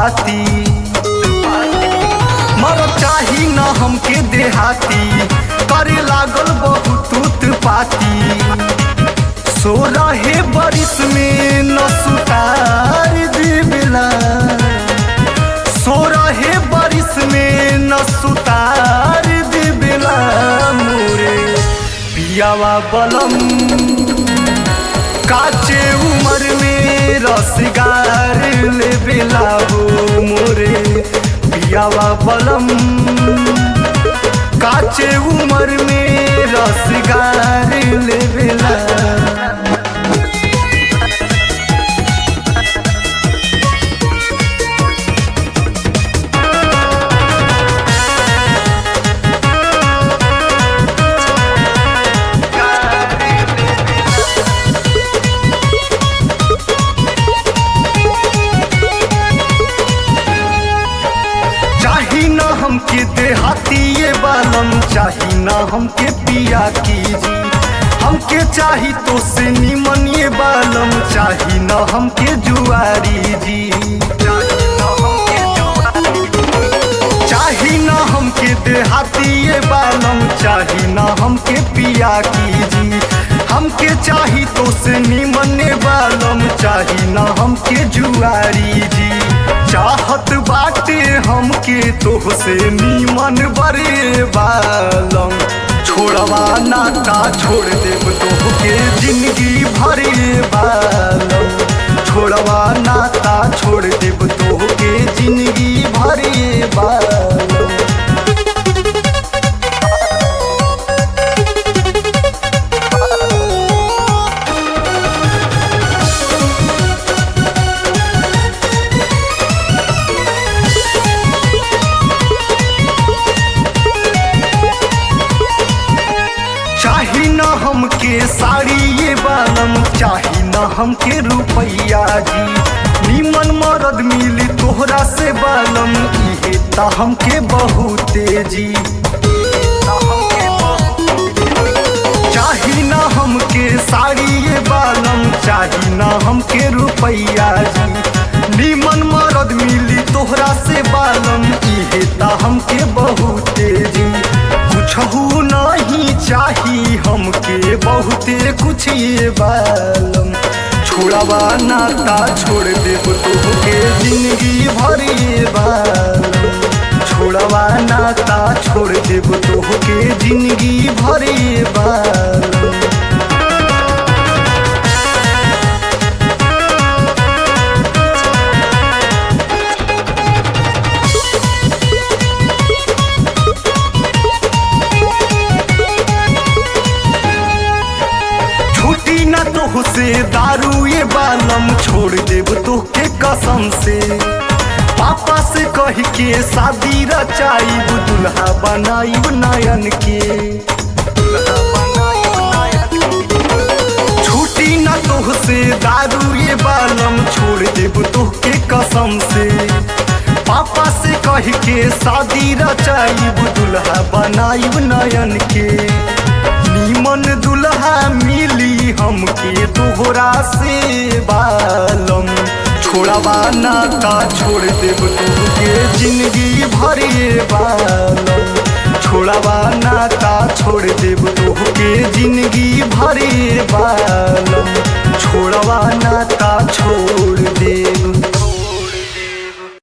पाती मर चाही न हमके देहाती करे लागल बहुत उत्पाती सो रहे बारिश में न सुतार देवेला सो रहे बारिश में न सुतार देवेला मोरे पियावा बलम काचे उमर में रसगार ले बेला हो मोरे पियावा बलम काचे उमर में रसगार ले बेला चाही न हमके देहाती ये बालम चाही न हमके पिया कीजी हमके चाही तो से निमन ये बालम चाही न हमके जुआरी जी चाही न हमके देहाती ये बालम चाही न हमके पिया कीजी हमके चाही तो से निमन ये बालम चाही न हमके जुआरी जी चाहत बाटे हमके तोह से नीमन बरे बालम छोड़वा नाता छोड़ देव तोह के जिंदगी भरे बालम छोड़वा नाता छोड़ देव तोह के जिंदगी भरे बालम चाही न हमके साड़ी ये बालम चाही न हमके रुपैया जी निमन मरद मिली तोहरा से बालम इहे ता हमके बहुते जी चाही न हमके साड़ी ये बालम चाही न हमके रुपैया जी निमन मरद मिली तोहरा से बालम इहे ता हमके बहुते जी कुछहू नहीं चाही हमके बहुते कुछ ये बालम छोड़वा नाता छोड़ देव तोहके जिंदगी भर ये बालम छोड़वा नाता छोड़ देव तोहके जिंदगी भर ये बालम छुट्टी न तोह से दारू ये बालम छोड़ देव तोहके कसम से पापा से कह के शादी रचाइब दुल्हा बनाइब नयन के छुट्टी न तोह से दारू ये बालम छोड़ देव तोहके कसम से पापा से कह के शादी रचाइब दुल्हा बनाइब नयन के नीमन दुल्हा मिली हमके तोहरा से बालम छोड़वा नाता छोड़ देव तोहके जिंदगी भरे बालम छोड़वा नाता छोड़ देव तोहके जिंदगी भरे बालम